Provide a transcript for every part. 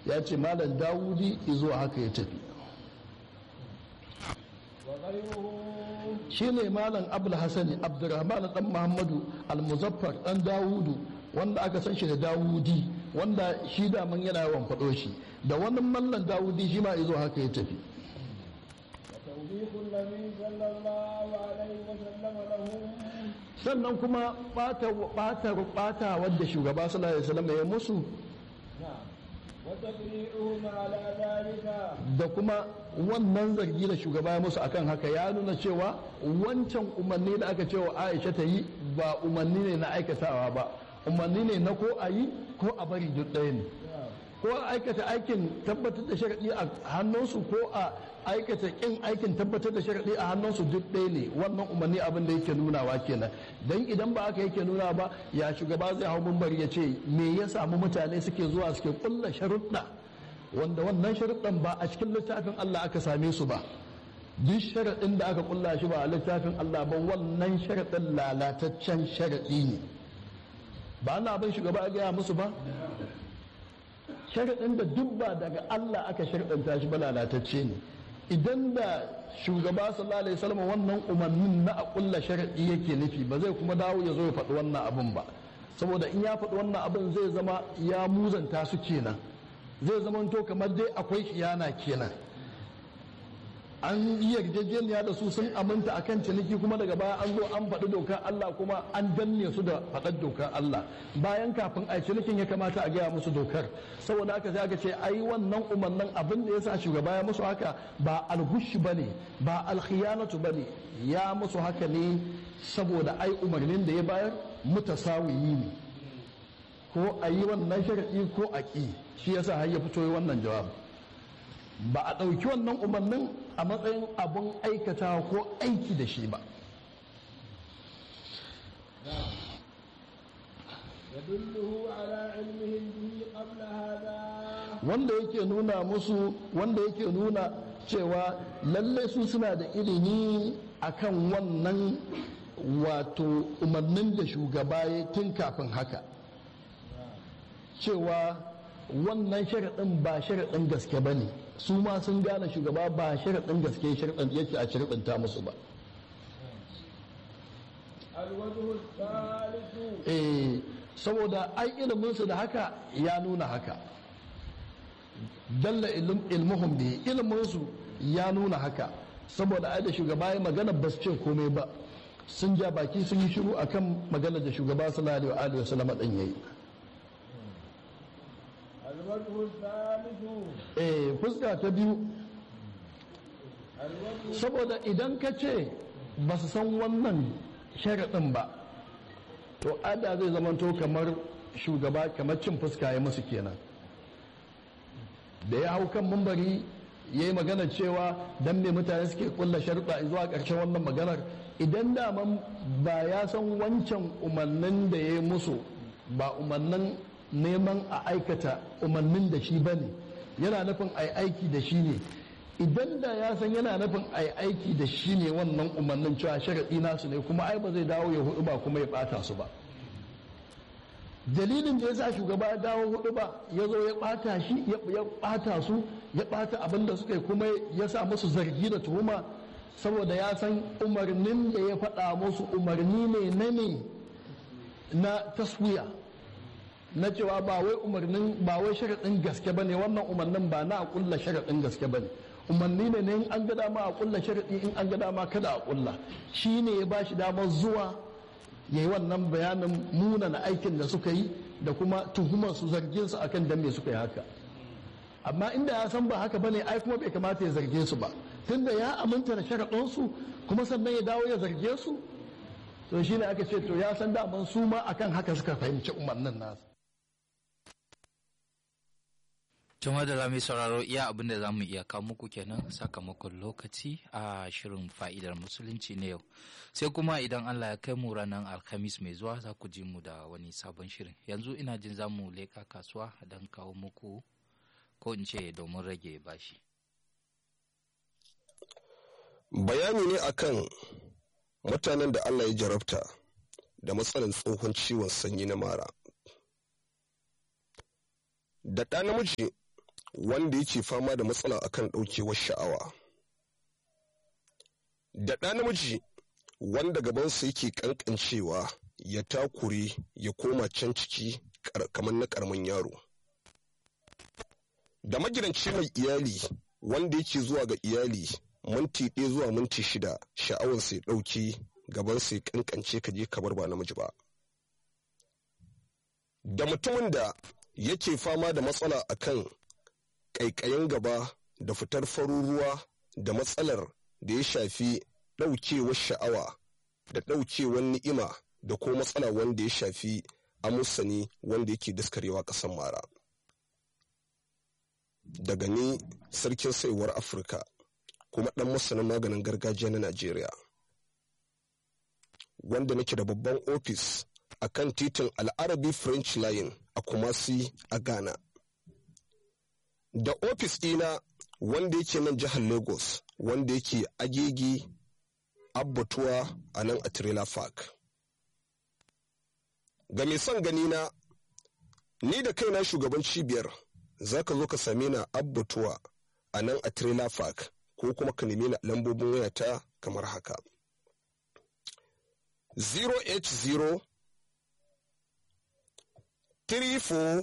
ya ce malam dawudi zuwa haka ya tafi shi ne malam abul hasani abdurrahman dan muhammadu al-muzaffar dan dawudu wanda aka san shi da dawudi wanda shi daman yana yawan faɗo shi da wani mallan dawudi shi ma izo haka ya tafi sannan kuma ɓata ɓata wadda shugaba sallallahu alaihi wasallam ya musu da kuma wannan zargi da shugaba ya musu akan haka ya nuna cewa wancan umarni da aka cewa aisha ta yi ba umarni ne na aikatawa ba umarni ne na ko a yi ko a bari duk ɗaya ne ko a aikata aikin tabbatar da sharaɗi a hannunsu ko a aikata ƙin aikin tabbatar da sharaɗi a hannunsu duk ɗaya ne wannan umarni abin da yake nunawa kenan don idan ba aka yake nuna ba ya shugaba zai hau bari ya ce me ya samu mutane suke zuwa suke kulla sharuɗa wanda wannan sharuɗan ba a cikin littafin Allah aka same su ba duk sharaɗin da aka kulla shi ba a littafin Allah ba wannan sharaɗin lalataccen sharaɗi ne ba na abin shugaba a gaya musu ba sharaɗin da duk ba daga Allah aka sharɗanta shi ba lalatacce ne idan da shugaba sallallahu alaihi wasallam wannan umarnin na a kulla sharaɗi yake nufi ba zai kuma dawo ya zo ya faɗi wannan abin ba saboda in ya faɗi wannan abin zai zama ya muzanta su kenan zai zama to kamar dai akwai khiyana kenan an yi yarjejeniya da su sun aminta akan ciniki kuma daga baya an zo an faɗi dokar Allah kuma an danne su da faɗar dokar Allah bayan kafin a cinikin ya kamata a gaya musu dokar saboda haka sai aka ce ai wannan umarnin abin da yasa shugaba ya musu haka ba alhushi bane ba alkhiyanatu bane ya musu haka ne saboda ai umarnin da ya bayar mutasawiyi ne ko a yi wannan sharaɗi ko a ƙi shi yasa har ya fito wannan jawabi ba a ɗauki wannan umarnin a matsayin abin aikatawa ko aiki da shi ba wanda yake nuna musu wanda yake nuna cewa lalle su suna da ilimi akan wannan wato umarnin da shugaba ya tun kafin haka cewa wannan sharaɗin ba sharaɗin gaske ba ne su ma sun gane shugaba ba sharaɗin gaske sharaɗin yake a sharaɗinta musu ba eh saboda ai iliminsu da haka ya nuna haka dalla ilmuhum bi iliminsu ya nuna haka saboda ai da shugaba ya magana ba su ce komai ba sun ja baki sun yi shiru akan maganar da shugaba sallallahu alaihi wasallam din yayi eh fuska ta biyu saboda idan ka ce ba su san wannan sharaɗin ba to ada zai zamanto kamar shugaba kamar cin fuska ya musu kenan da ya hau kan mumbari ya yi magana cewa don me mutane suke kulla sharuɗa zuwa ƙarshen wannan maganar idan daman ba ya san wancan umarnin da ya yi musu ba umarnin neman a aikata umarnin da shi ba ne yana nufin a aiki da shi ne idan da ya san yana nufin a aiki da shi ne wannan umarnin cewa sharaɗi nasu ne kuma ai ba zai dawo ya hudu ba kuma ya ɓata su ba dalilin da ya sa shugaba ya dawo hudu ba ya zo ya ɓata shi ya ɓata su ya ɓata abin da suka yi kuma ya sa musu zargi da tuhuma saboda ya san umarnin da ya faɗa musu umarni ne na ne na taswiya na cewa ba wai umarnin ba wai sharaɗin gaske bane wannan umarnin ba na a kulla sharaɗin gaske bane umarni ne ne in an ga dama a kulla sharaɗi in an ga dama kada a kulla shi ne ya ba shi damar zuwa ya yi wannan bayanin munana aikin da suka yi da kuma tuhumar su zargin su akan dan me suka yi haka amma inda ya san ba haka bane ai kuma bai kamata ya zarge su ba tunda ya aminta da sharaɗin su kuma sannan ya dawo ya zarge su to shine aka ce to ya san daman su ma akan haka suka fahimci umarnin nasu Tuma da za mu sauraro iya abin da za mu iya kawo muku kenan sakamakon lokaci a shirin fa'idar musulunci na yau. Sai kuma idan Allah ya kai mu ranar Alhamis mai zuwa za ku ji mu da wani sabon shirin. Yanzu ina jin za mu leka kasuwa don kawo muku ko in ce domin rage bashi. Bayani ne akan mutanen da Allah ya jarabta da matsalar tsohon ciwon sanyi na mara. Da ɗa namiji wanda yake fama da matsala akan ɗaukewar sha'awa da ɗa namiji wanda gabansa yake ƙanƙancewa ya takure ya koma can ciki kamar na ƙaramin yaro da magidanci mai iyali wanda yake zuwa ga iyali minti ɗaya zuwa minti shida sha'awarsa ya ɗauke gabansa ya ƙanƙance ka je kamar ba namiji ba da mutumin da yake fama da matsala akan ƙaiƙayin gaba da fitar farin ruwa da matsalar da ya shafi ɗaukewar sha'awa da ɗaukewar ni'ima da ko matsala wanda ya shafi amusani wanda yake daskarewa ƙasar mara daga ni sarkin saiwar afirka kuma ɗan masanin maganin gargajiya na najeriya wanda nake da babban ofis a kan titin al'arabi french line a kumasi a ghana da ofis ɗina wanda yake nan jihar lagos wanda yake agegi abbatuwa a nan a trailer park ga mai son gani na ni da kaina shugaban cibiyar za ka zo ka same na abbatuwa a nan a trailer park ko kuma ka nemi na lambobin wayata kamar haka 080 34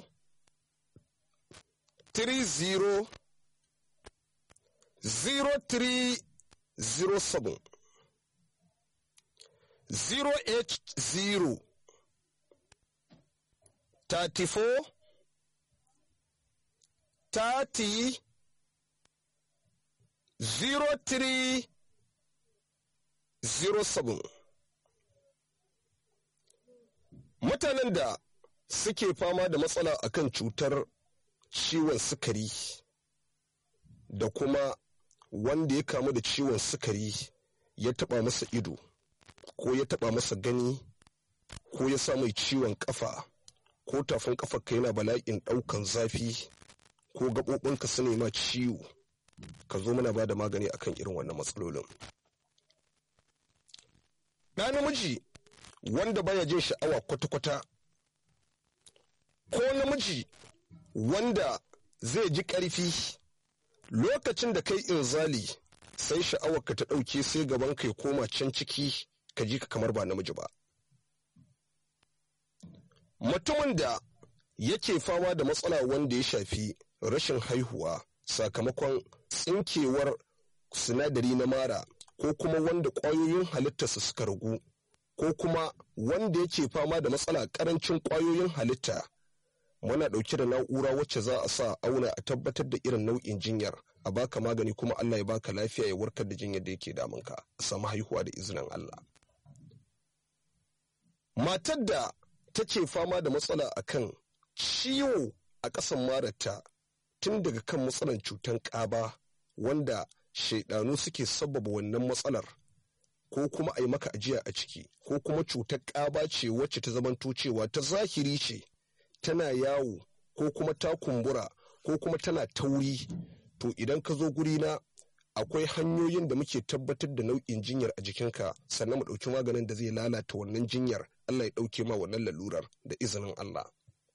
30 0307 080 34 30 0307 mutanen da suke fama da matsala akan cutar ciwon sukari da kuma wanda ya kamu da ciwon sukari ya taba masa ido ko ya taba masa gani ko ya sa mai ciwon kafa ko tafin kafarka yana bala'in daukan zafi ko gaɓoɓinka su nema ciwo ka zo mana ba da magani akan irin wannan matsalolin ɗa namiji wanda baya jin sha'awa kwata-kwata ko namiji wanda zai ji ƙarfi lokacin da kai inzali sai sha'awarka ta ɗauke sai gaban ka ya koma can ciki ka ji ka kamar ba namiji ba mutumin da yake fama da matsala wanda ya shafi rashin haihuwa sakamakon tsinkewar sinadari na mara ko kuma wanda ƙwayoyin halittarsa suka ragu ko kuma wanda yake fama da matsala ƙarancin ƙwayoyin halitta muna ɗauke da na'ura wacce za a sa auna a tabbatar da irin nau'in jinyar a baka magani kuma Allah ya baka lafiya ya warkar da jinyar da yake damunka a samu haihuwa da izinin Allah matar da take fama da matsala akan ciwo a ƙasan mararta tun daga kan matsalar cutar ƙaba wanda shaidanu suke sabbaba wannan matsalar ko kuma a yi maka ajiya a ciki ko kuma cutar ƙaba ce wacce ta zamanto cewa ta zahiri ce tana yawo ko kuma ta kumbura ko kuma tana tauri to idan ka zo gurina akwai hanyoyin da muke tabbatar da nau'in jinyar a jikinka sannan mu ɗauki maganin da zai lalata wannan jinyar Allah ya ɗauke ma wannan lalurar da izinin Allah.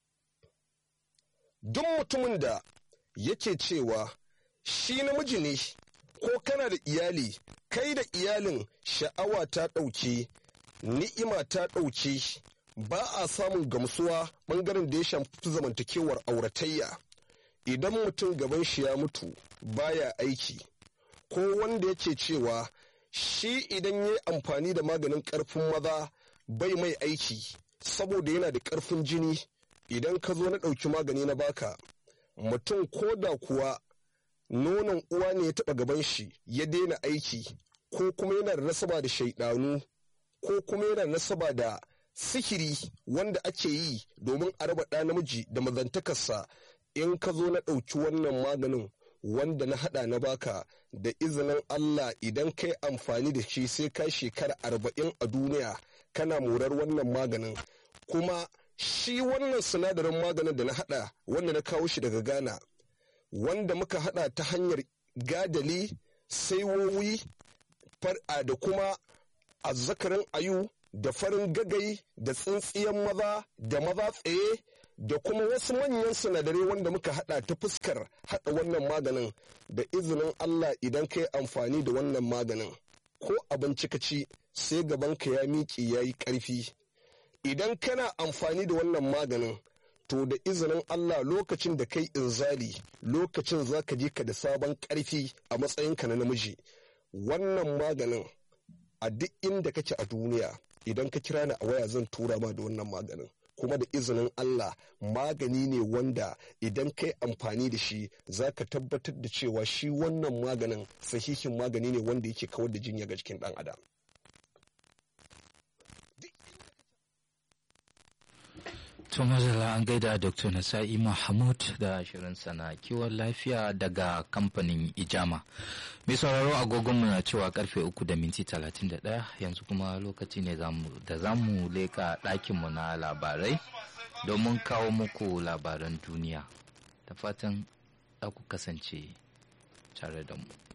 Duk mutumin da yake cewa shi namiji ne ko kana da iyali kai da iyalin sha'awa ta ɗauke ni'ima ta ɗauke ba a samun gamsuwa ɓangaren da ya shafi zamantakewar auratayya idan mutum gaban shi ya mutu baya aiki ko wanda yake cewa shi idan ya yi amfani da maganin ƙarfin maza bai mai aiki saboda yana da ƙarfin jini idan ka zo na ɗauki magani na baka mutum ko da kuwa nonon uwa ne ya taɓa gaban shi ya daina aiki ko kuma yana da nasaba da shaidanu ko kuma yana da nasaba da sihiri wanda ake yi domin a raba ɗa namiji da mazantakarsa in ka zo na ɗauki wannan maganin wanda na haɗa na baka da izinin Allah idan kai amfani da shi sai ka shekara arba'in a duniya kana morar wannan maganin kuma shi wannan sinadarin maganin da na haɗa wanda na kawo shi daga Ghana wanda muka haɗa ta hanyar gadali saiwowi da kuma azzakarin ayu da farin gagai da tsintsiyan maza da maza tsaye da kuma wasu manyan sinadarai wanda muka hada ta fuskar hada wannan maganin da izinin Allah idan ka yi amfani da wannan maganin ko abinci ka ci sai gabanka ya miƙe ya yi ƙarfi idan kana amfani da wannan maganin to da izinin Allah lokacin da kai inzali lokacin za ka je ka da sabon ƙarfi a matsayinka na namiji wannan maganin a duk inda kake a duniya idan ka kira ni a waya zan tura ma da wannan maganin kuma da izinin Allah magani ne wanda idan kai amfani da shi za ka tabbatar da cewa shi wannan maganin sahihin magani ne wanda yake kawar da jinya ga jikin ɗan adam. To mazala an gaida Dr. Nasa'i Mahmud da shirin sana kiwon lafiya daga kamfanin Ijama. Mai sauraro agogonmu na cewa karfe uku da minti talatin da ɗaya yanzu kuma lokaci ne da za mu leka ɗakinmu na labarai domin kawo muku labaran duniya. Da fatan za ku kasance tare da mu.